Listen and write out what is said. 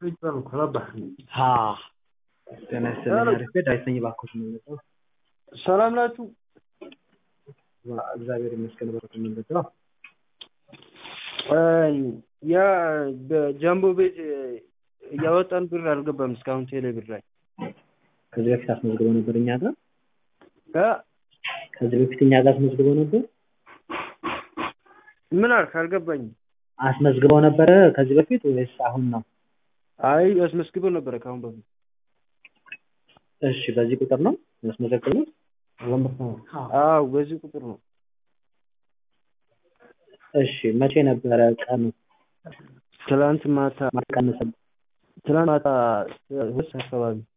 ጤና ይስጥልኝ አሪፍ ዳዊት ነኝ እባክዎት የምንመጣው ሰላም ናችሁ? እግዚአብሔር ይመስገን እባክዎት የምንመጣው ያ በጃምቦ ቤት እያወጣን ብር አልገባም እስካሁን ቴሌ ብር ላይ ከዚህ በፊት አስመዝግበው ነበር እኛ ጋር እ ከዚህ በፊት እኛ ጋር አስመዝግበው ነበር ምን አልክ አልገባኝም አስመዝግበው ነበረ ከዚህ በፊት ወይስ አሁን ነው አይ አስመዝግበው ነበረ ከአሁን በፊት እሺ በዚህ ቁጥር ነው ያስመዘገቡት አዎ በዚህ ቁጥር ነው እሺ መቼ ነበረ ቀኑ ትላንት ማታ ማቀነሰ ትላንት ማታ ሁለት ሰዓት አካባቢ